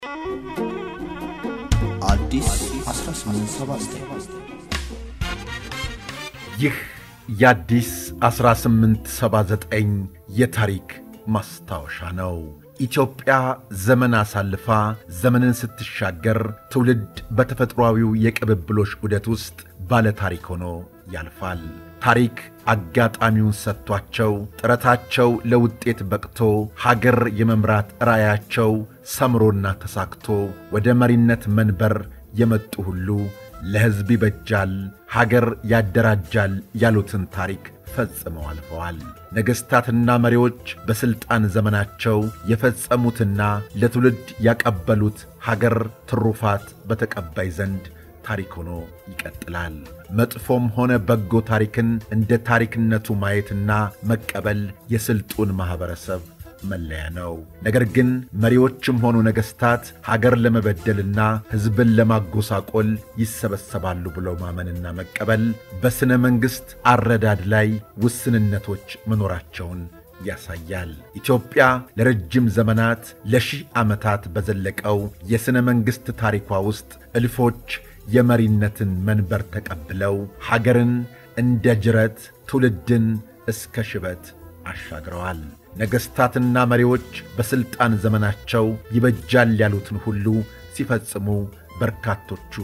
አዲስ 1879 ይህ የአዲስ 1879 የታሪክ ማስታወሻ ነው። ኢትዮጵያ ዘመን አሳልፋ ዘመንን ስትሻገር ትውልድ በተፈጥሯዊው የቅብብሎሽ ዑደት ውስጥ ባለ ታሪክ ሆኖ ያልፋል። ታሪክ አጋጣሚውን ሰጥቷቸው ጥረታቸው ለውጤት በቅቶ ሀገር የመምራት ራዕያቸው ሰምሮና ተሳክቶ ወደ መሪነት መንበር የመጡ ሁሉ ለሕዝብ ይበጃል፣ ሀገር ያደራጃል ያሉትን ታሪክ ፈጽመው አልፈዋል። ነገሥታትና መሪዎች በሥልጣን ዘመናቸው የፈጸሙትና ለትውልድ ያቀበሉት ሀገር ትሩፋት በተቀባይ ዘንድ ታሪክ ሆኖ ይቀጥላል። መጥፎም ሆነ በጎ ታሪክን እንደ ታሪክነቱ ማየትና መቀበል የስልጡን ማኅበረሰብ መለያ ነው። ነገር ግን መሪዎችም ሆኑ ነገሥታት ሀገር ለመበደልና ሕዝብን ለማጎሳቆል ይሰበሰባሉ ብለው ማመንና መቀበል በሥነ መንግሥት አረዳድ ላይ ውስንነቶች መኖራቸውን ያሳያል። ኢትዮጵያ ለረጅም ዘመናት ለሺህ ዓመታት በዘለቀው የሥነ መንግሥት ታሪኳ ውስጥ እልፎች የመሪነትን መንበር ተቀብለው ሀገርን እንደ ጅረት ትውልድን እስከ ሽበት አሻግረዋል። ነገሥታትና መሪዎች በሥልጣን ዘመናቸው ይበጃል ያሉትን ሁሉ ሲፈጽሙ በርካቶቹ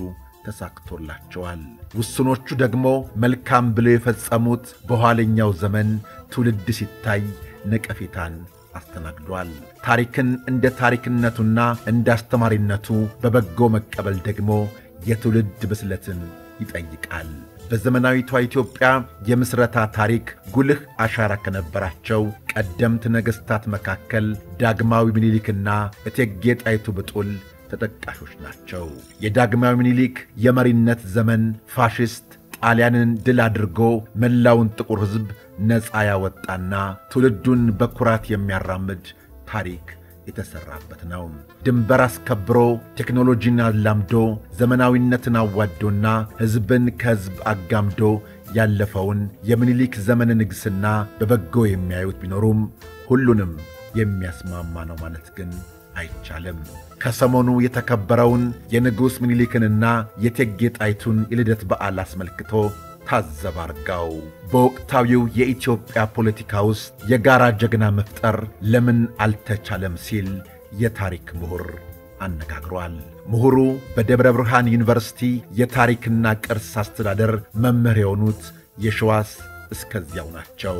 ተሳክቶላቸዋል። ውስኖቹ ደግሞ መልካም ብለው የፈጸሙት በኋለኛው ዘመን ትውልድ ሲታይ ነቀፌታን አስተናግዷል። ታሪክን እንደ ታሪክነቱና እንደ አስተማሪነቱ በበጎ መቀበል ደግሞ የትውልድ ብስለትን ይጠይቃል። በዘመናዊቷ ኢትዮጵያ የምስረታ ታሪክ ጉልህ አሻራ ከነበራቸው ቀደምት ነገሥታት መካከል ዳግማዊ ምኒልክና እቴጌ ጣይቱ ብጡል ተጠቃሾች ናቸው። የዳግማዊ ምኒልክ የመሪነት ዘመን ፋሽስት ጣሊያንን ድል አድርጎ መላውን ጥቁር ሕዝብ ነፃ ያወጣና ትውልዱን በኩራት የሚያራምድ ታሪክ የተሠራበት ነው። ድንበር አስከብሮ ቴክኖሎጂን አላምዶ ዘመናዊነትን አዋዶና ሕዝብን ከሕዝብ አጋምዶ ያለፈውን የምኒልክ ዘመነ ንግሥና በበጎ የሚያዩት ቢኖሩም ሁሉንም የሚያስማማ ነው ማለት ግን አይቻልም። ከሰሞኑ የተከበረውን የንጉሥ ምኒልክንና የእቴጌ ጣይቱን የልደት በዓል አስመልክቶ ታዘብ አርጋው በወቅታዊው የኢትዮጵያ ፖለቲካ ውስጥ የጋራ ጀግና መፍጠር ለምን አልተቻለም ሲል የታሪክ ምሁር አነጋግሯል። ምሁሩ በደብረ ብርሃን ዩኒቨርሲቲ የታሪክና ቅርስ አስተዳደር መምህር የሆኑት የሸዋስ እስከዚያው ናቸው።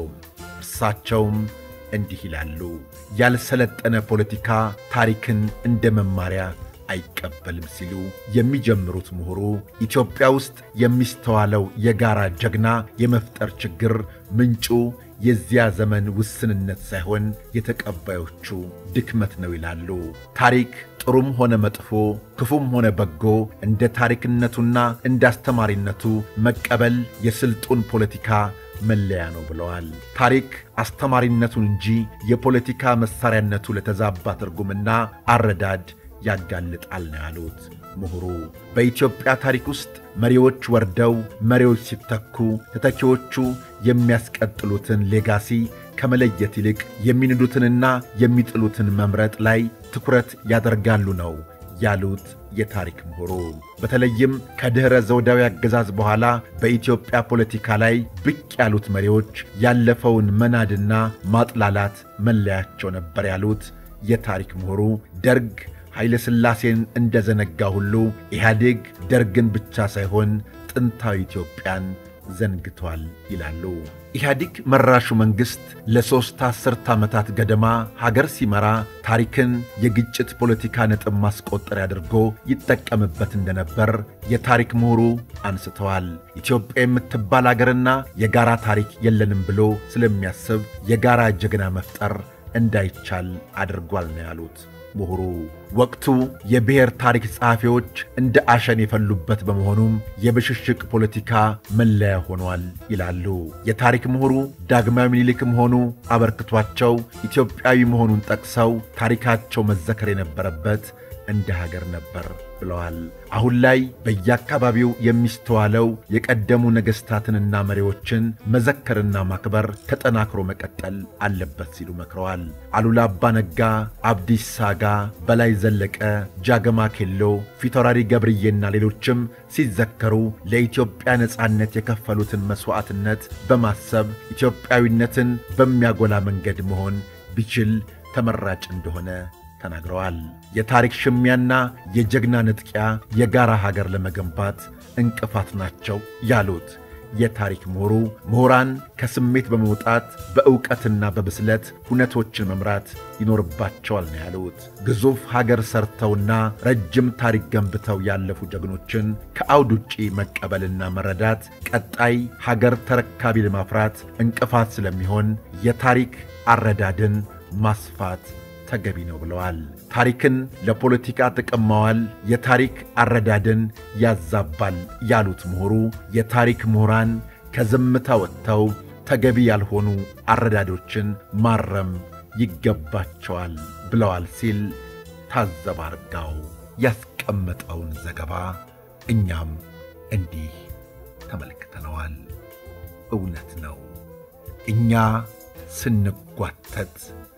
እርሳቸውም እንዲህ ይላሉ። ያልሰለጠነ ፖለቲካ ታሪክን እንደ መማሪያ አይቀበልም ሲሉ የሚጀምሩት ምሁሩ ኢትዮጵያ ውስጥ የሚስተዋለው የጋራ ጀግና የመፍጠር ችግር ምንጩ የዚያ ዘመን ውስንነት ሳይሆን የተቀባዮቹ ድክመት ነው ይላሉ። ታሪክ ጥሩም ሆነ መጥፎ፣ ክፉም ሆነ በጎ እንደ ታሪክነቱና እንደ አስተማሪነቱ መቀበል የስልጡን ፖለቲካ መለያ ነው ብለዋል። ታሪክ አስተማሪነቱን እንጂ የፖለቲካ መሣሪያነቱ ለተዛባ ትርጉምና አረዳድ ያጋልጣል ነው ያሉት ምሁሩ። በኢትዮጵያ ታሪክ ውስጥ መሪዎች ወርደው መሪዎች ሲተኩ ተተኪዎቹ የሚያስቀጥሉትን ሌጋሲ ከመለየት ይልቅ የሚንዱትንና የሚጥሉትን መምረጥ ላይ ትኩረት ያደርጋሉ ነው ያሉት የታሪክ ምሁሩ በተለይም ከድኅረ ዘውዳዊ አገዛዝ በኋላ በኢትዮጵያ ፖለቲካ ላይ ብቅ ያሉት መሪዎች ያለፈውን መናድና ማጥላላት መለያቸው ነበር ያሉት የታሪክ ምሁሩ ደርግ ኃይለ ሥላሴን እንደ ዘነጋ ሁሉ ኢህአዴግ ደርግን ብቻ ሳይሆን ጥንታዊ ኢትዮጵያን ዘንግቷል ይላሉ። ኢህአዲግ መራሹ መንግሥት ለሦስት አስርት ዓመታት ገደማ ሀገር ሲመራ ታሪክን የግጭት ፖለቲካ ነጥብ ማስቆጠሪያ አድርጎ ይጠቀምበት እንደነበር የታሪክ ምሁሩ አንስተዋል። ኢትዮጵያ የምትባል አገርና የጋራ ታሪክ የለንም ብሎ ስለሚያስብ የጋራ ጀግና መፍጠር እንዳይቻል አድርጓል ነው ያሉት ምሁሩ ወቅቱ የብሔር ታሪክ ጸሐፊዎች እንደ አሸን የፈሉበት በመሆኑም የብሽሽቅ ፖለቲካ መለያ ሆኗል ይላሉ። የታሪክ ምሁሩ ዳግማዊ ምኒልክም ሆኑ አበርክቷቸው ኢትዮጵያዊ መሆኑን ጠቅሰው ታሪካቸው መዘከር የነበረበት እንደ ሀገር ነበር ብለዋል። አሁን ላይ በየአካባቢው የሚስተዋለው የቀደሙ ነገሥታትንና መሪዎችን መዘከርና ማክበር ተጠናክሮ መቀጠል አለበት ሲሉ መክረዋል። አሉላ አባ ነጋ፣ አብዲሳ አጋ፣ በላይ ዘለቀ፣ ጃገማ ኬሎ፣ ፊታውራሪ ገብርዬና ሌሎችም ሲዘከሩ ለኢትዮጵያ ነጻነት የከፈሉትን መሥዋዕትነት በማሰብ ኢትዮጵያዊነትን በሚያጎላ መንገድ መሆን ቢችል ተመራጭ እንደሆነ ተናግረዋል። የታሪክ ሽሚያና የጀግና ንጥቂያ የጋራ ሀገር ለመገንባት እንቅፋት ናቸው ያሉት የታሪክ ምሁሩ ምሁራን ከስሜት በመውጣት በዕውቀትና በብስለት ሁነቶችን መምራት ይኖርባቸዋል ነው ያሉት። ግዙፍ ሀገር ሰርተውና ረጅም ታሪክ ገንብተው ያለፉ ጀግኖችን ከአውድ ውጪ መቀበልና መረዳት ቀጣይ ሀገር ተረካቢ ለማፍራት እንቅፋት ስለሚሆን የታሪክ አረዳድን ማስፋት ተገቢ ነው ብለዋል። ታሪክን ለፖለቲካ ጥቅም ማዋል የታሪክ አረዳድን ያዛባል ያሉት ምሁሩ የታሪክ ምሁራን ከዝምታ ወጥተው ተገቢ ያልሆኑ አረዳዶችን ማረም ይገባቸዋል ብለዋል ሲል ታዘብ አርጋው ያስቀመጠውን ዘገባ እኛም እንዲህ ተመልክተነዋል። እውነት ነው እኛ ስንጓተት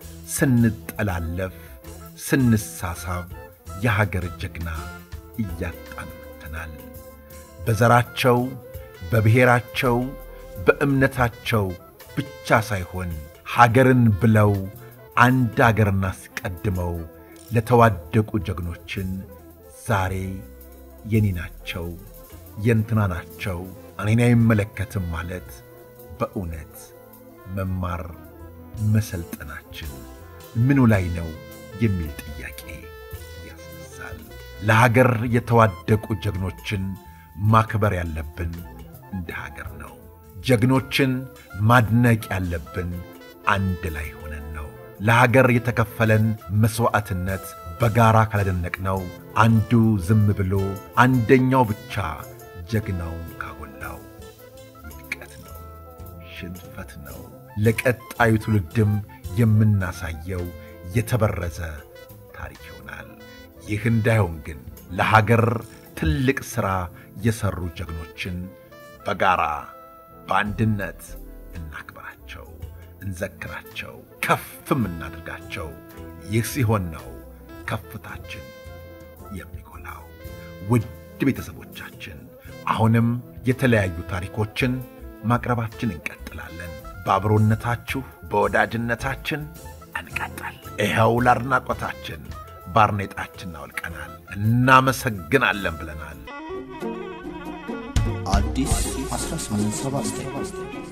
ስንጠላለፍ ስንሳሳብ የሀገር ጀግና እያጣን መጥተናል። በዘራቸው በብሔራቸው በእምነታቸው ብቻ ሳይሆን ሀገርን ብለው አንድ አገርን አስቀድመው ለተዋደቁ ጀግኖችን ዛሬ የኔ ናቸው የእንትና ናቸው እኔን አይመለከትም ማለት በእውነት መማር መሰልጠናችን ምኑ ላይ ነው የሚል ጥያቄ ያስነሳል። ለሀገር የተዋደቁ ጀግኖችን ማክበር ያለብን እንደ ሀገር ነው። ጀግኖችን ማድነቅ ያለብን አንድ ላይ ሆነን ነው። ለሀገር የተከፈለን መሥዋዕትነት በጋራ ካላደነቅነው አንዱ ዝም ብሎ አንደኛው ብቻ ጀግናውን ካጎላው ውድቀት ነው፣ ሽንፈት ነው። ለቀጣዩ ትውልድም የምናሳየው የተበረዘ ታሪክ ይሆናል። ይህ እንዳይሆን ግን ለሀገር ትልቅ ሥራ የሠሩ ጀግኖችን በጋራ በአንድነት እናክብራቸው፣ እንዘክራቸው፣ ከፍም እናድርጋቸው። ይህ ሲሆን ነው ከፍታችን የሚጎላው። ውድ ቤተሰቦቻችን አሁንም የተለያዩ ታሪኮችን ማቅረባችን እንቀጥላለን። በአብሮነታችሁ በወዳጅነታችን እንቀጥል። ይኸው ለአድናቆታችን ባርኔጣችን አውልቀናል። እናመሰግናለን ብለናል። አዲስ 1879